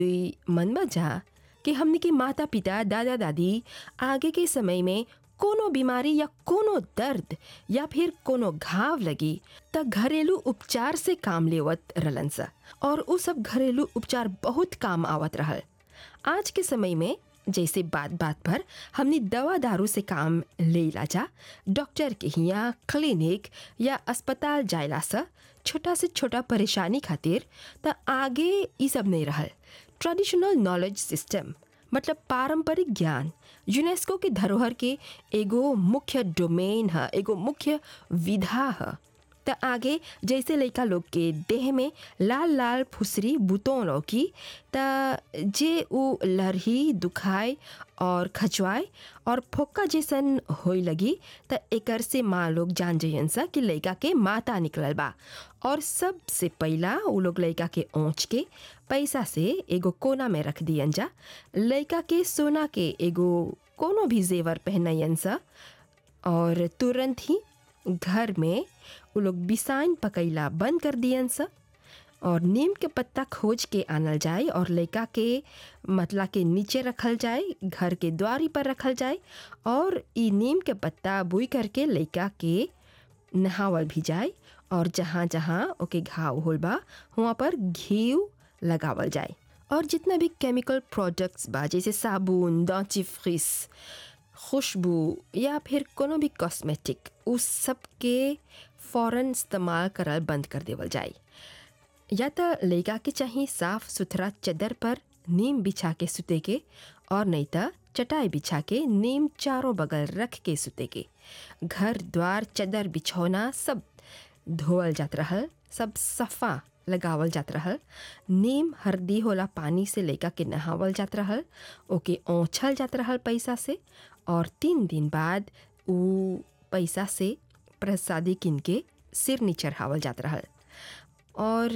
ई मन में जा कि हमने के माता पिता दादा दादी आगे के समय में कोनो बीमारी या कोनो दर्द या फिर कोनो घाव लगी त घरेलू उपचार से काम लेवत रहलन सा और उ सब घरेलू उपचार बहुत काम आवत रहल आज के समय में जैसे बात बात पर हमने दवा दारू से काम लेला जा डॉक्टर के हिया क्लिनिक या अस्पताल जायला से छोटा से छोटा परेशानी खातिर त आगे ई सब नहीं रहल ट्रेडिशनल नॉलेज सिस्टम मतलब पारंपरिक ज्ञान यूनेस्को के धरोहर के एगो मुख्य डोमेन है एगो मुख्य विधा है त आगे जैसे लड़का लोग के देह में लाल लाल फुसरी बुतों लौकी त जे उ लरही दुखाए और खचवाए और फोक्का जैसन होई लगी त एकर से माँ लोग जान जइयन सा कि लड़का के माता निकलल बा और सबसे पहला उ लोग लड़का के ओंच के पैसा से एगो कोना में रख दियन जा लड़का के सोना के एगो कोनो भी जेवर पहनयन सा और तुरंत ही घर में उ लोग बिसाइन पकैला बंद कर दियन सा और नीम के पत्ता खोज के आनल जाए और लड़का के मतला के नीचे रखल जाए घर के द्वारी पर रखल जाए और ई नीम के पत्ता बुई करके लड़का के नहावल भी जाए और जहाँ जहाँ ओके घाव होल बा वहाँ पर घी लगावल जाए और जितना भी केमिकल प्रोडक्ट्स बा जैसे साबुन डेंटिफ्रिस खुशबू या फिर कोनो भी कॉस्मेटिक उस सब के फ़ौरन इस्तेमाल करल बंद कर देवल जाए या तो लड़का के चाहिए साफ सुथरा चदर पर नीम बिछा के सुते के और नहीं तो चटाई बिछा के नीम चारों बगल रख के सुते के घर द्वार चदर बिछौना सब धोवल जात रहल सब सफ़ा लगावल जात रहल नीम हरदी होला पानी से लड़का के नहावल जात रहल ओके ओछल जात रहल पैसा से और तीन दिन बाद उ पैसा से प्रसादी किन के सिरनी चढ़ावल जात रहल और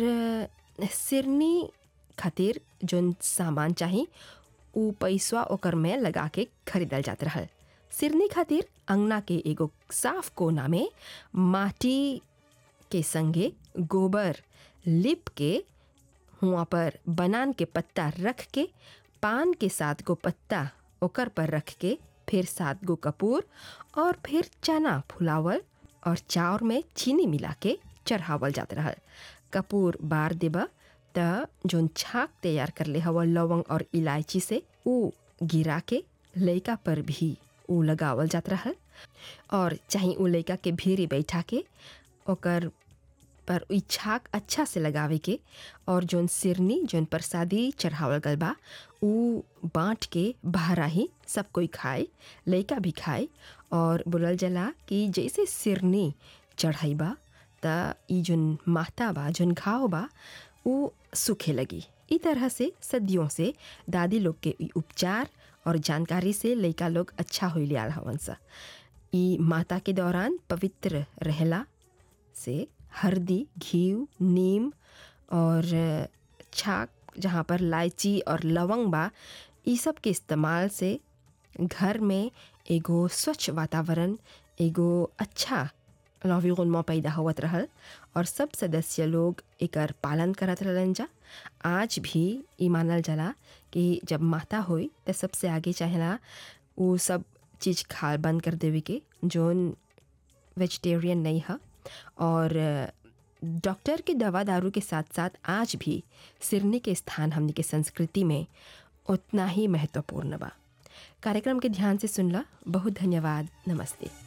सिरनी खातिर जोन सामान चाही उ पैसवा ओकर में लगा के खरीदल जात रहल सिरनी खातिर अंगना के एगो साफ कोना में माटी के संगे गोबर लिप के हुआ पर बनान के पत्ता रख के पान के सात गो पत्ता ओकर पर रख के फिर सात गो कपूर और फिर चना फुलावल और चाउर में चीनी मिला के चढ़ावल जात रहल कपूर बार देबा त जोन छाक तैयार कर ले हवा लवंग और इलायची से उ गिरा के लड़का पर भी उ लगावल जात रहल और चाहे उ लड़का के भीरी बैठा के ओकर पर इ छाक अच्छा से लगावे के और जोन सिरनी जोन प्रसादी चढ़ावल गल बा उ बाँट के बहरा ही सब कोई खाए लड़का भी खाए और बोलल जला कि जैसे सिरनी चढ़ाई बा त ई जोन माता बा जोन घाव बा उ सूखे लगी ई तरह से सदियों से दादी लोग के ई उपचार और जानकारी से लड़का लोग अच्छा हो लिया हवन सा ई माता के दौरान पवित्र रहला से हल्दी घी नीम और छाक जहाँ पर इलायची और लवंग बा ई सब के इस्तेमाल से घर में एगो स्वच्छ वातावरण एगो अच्छा लॉन्विरोनमा पैदा होवत रहल और सब सदस्य लोग एकर पालन करत रहलन जा आज भी ई मानल जाला कि जब माता होई त सबसे आगे चाहेला वो सब चीज़ खा बंद कर देवे के जोन वेजिटेरियन नहीं है और डॉक्टर के दवा दारू के साथ साथ आज भी सिरनी के स्थान हमने के संस्कृति में उतना ही महत्वपूर्ण बा कार्यक्रम के ध्यान से सुनला बहुत धन्यवाद नमस्ते